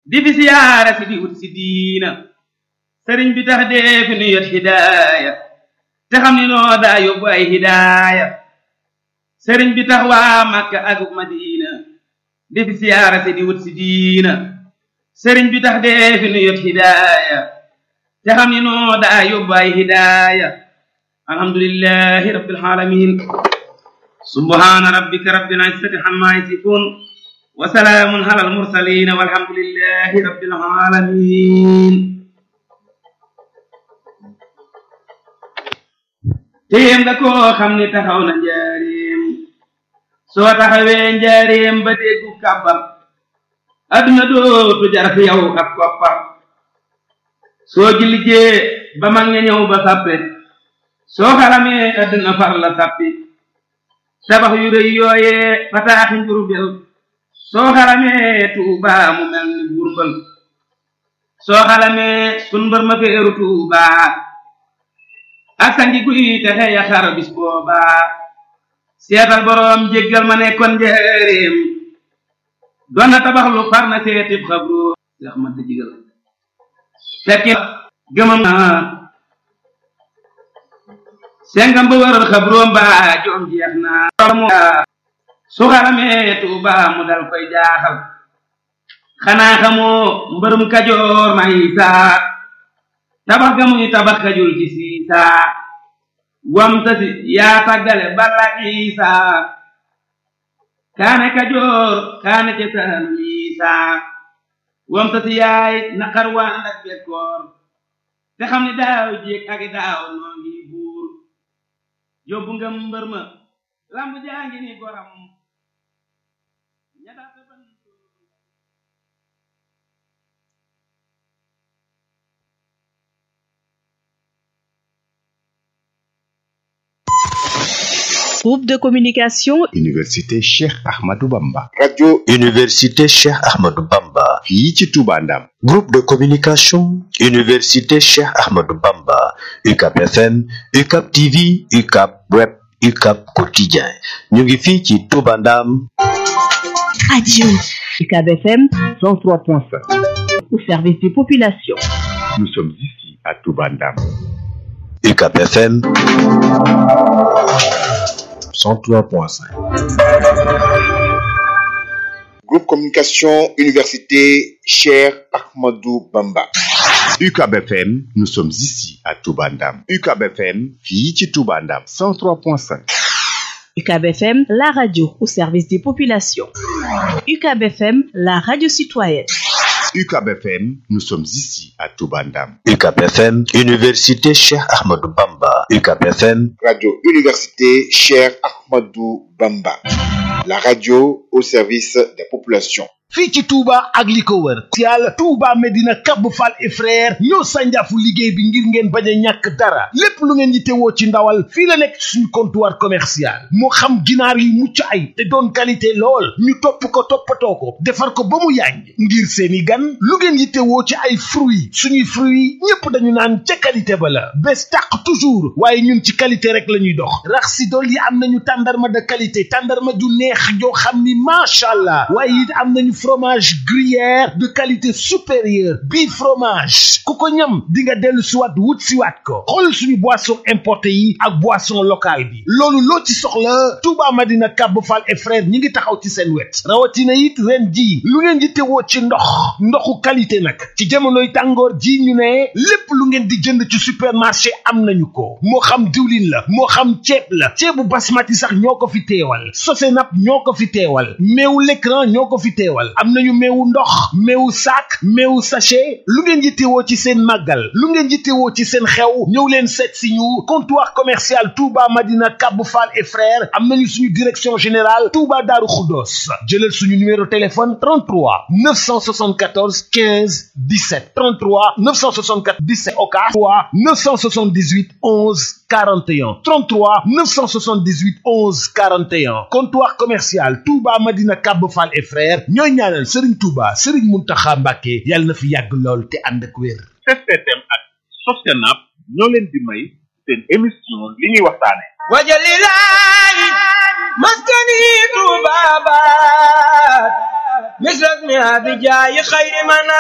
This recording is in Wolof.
di fi siyaara si di wut si diina sëriñ bi tax dee fi nu yot hidaaya te xam ni noo daa yóbbu ay hidaaya sëriñ bi tax waa Makka ak Madina di fi siyaara si di wut si diina sëriñ bi tax dee fi nu yot hidaaya te xam ni noo daa yóbbu ay hidaaya alhamdulillahi rabbil alamin subhana rabbika rabbil izzati amma yasifun wa salaamun alal mursalin walhamdulillahi rabbil alamin téem nga koo xam ni taxaw na njaareem soo taxawee njaareem ba déggu kàbbar adduna dootu jar fi yow ak koppar soo jullijee ba mag ña ñëw ba sàppe soo xaramee adduna far la sàppi tabax yu rëy yooyee fataaxi njurbel soo xaramee tuubaa mu mel ni burbal soo xaramee sun mbër ma feeru tuubaa ak sangi guy texe ya xar bis boobaa seetal boroom jéggal ma nekkoon njëreem doon na tabax lu far na seetib xabru yax ma da jigal fekki gëmam sengam ba waral xabroom ba joom jeex na su xaramee tuuba mu dal koy jaaxal xanaa xamoo mbërum kajoor may saa tabax ga muy tabax kajul ci siisaa wam tasi yaa tàggale balla isaa kaane kajoor kaane ca saalum isaa wam tasi yaay naqar waa ndak bekkoor te xam ni daaw jéeg ak daaw noo ngi buur yóbbu nga mbër ma lamb jaa ngi ni goram Groupe de communication Université Cheikh Ahmadou Bamba. radio Université Cheikh Ahmadou Bamba. fii ci Touba Ndam. Groupe de communication Université Cheikh Ahmadou Bamba. UCAP FM, UCAP TV, UCAP Web, UCAP Quotidien. ñu ngi fii ci Touba Ndam. Radio UCAB FM 103.5 au service des populations. Nous sommes ici à Touba Ndam. UCAP FM 103.5. groupe communication université Cheikh Ahmadou Bamba UCAB FM, nous sommes ici à Touba Ndam. UCAB FM, fii ci Touba Ndam. 103.5. UCAB FM, la radio au service des populations. UCAB FM, la radio citoyenne. UCAB FM, nous sommes ici à Touba Ndam. UCAP FM, Université Cheikh Ahmadou Bamba. UCAP FM radio université Cheikh Ahmadou Bamba la radio au service des populations fii ci Touba ak li ko wër yàlla Touba Medina Cap Fall et frère ñoo sànjaafu liggéey bi ngir ngeen bañ a ñàkk dara lépp lu ngeen yittewoo ci ndawal fii la nekk suñu comptoir commercial moo xam ginaar yu mucc ay te doon qualité lool ñu topp ko toppatoo ko defar ko ba mu yàññ ngir seeni gan lu ngeen yittewoo ci ay fruits suñuy fruits ñépp dañu naan ca qualité ba la bés tàq toujours waaye ñun ci qualité rek la ñuy dox rax si dool yi am nañu tàndarma de qualité tàndarma ju neex joo xam ni macha allah waaye it am nañu fromage gruyère de qualité supérieure bii fromage ku ko ñam di nga dellu siwaat wut siwaat ko xool suñu boisson importé yi ak boisson locale bi loolu loo ci soxla Touba Madina Cap Fall et frère ñi ngi taxaw ci seen wet rawatina it ren ji lu ngeen di tewoo ci ndox ndoxu qualité nag ci jamonoy tàngoor ji ñu ne lépp lu ngeen di jënd ci supermarché am nañu ko moo xam diwlin la moo xam ceeb la ceebu basmati sax ñoo ko fi teewal sosenap ñoo ko fi teewal meewu l'écran ñoo ko fi teewal am nañu meewu ndox meewu sac meewu sachet lu ngeen yittewoo ci seen màggal lu ngeen yittewoo ci seen xew ñëw leen seet si ñu comptoir commercial Touba Madina Cap Fall et frères am nañu suñu direction générale Touba Daaru Xuddoos jëlal suñu numéro téléphone 33 974 15 17 33 974 17 oka 3 978 11 41 33 978 11 41 comptoir commercial Touba Madina Cap Fall et frères ñooy ñaanal Serigne Touba Serigne Mountakha Mbacké yàlla na fi yàgg lool te ànd ak wér. STM ak Sostenab ñoo leen di may seen émission li ñuy waxtaane wajalilaay maskani tubabat misras mi abijaayi xayri man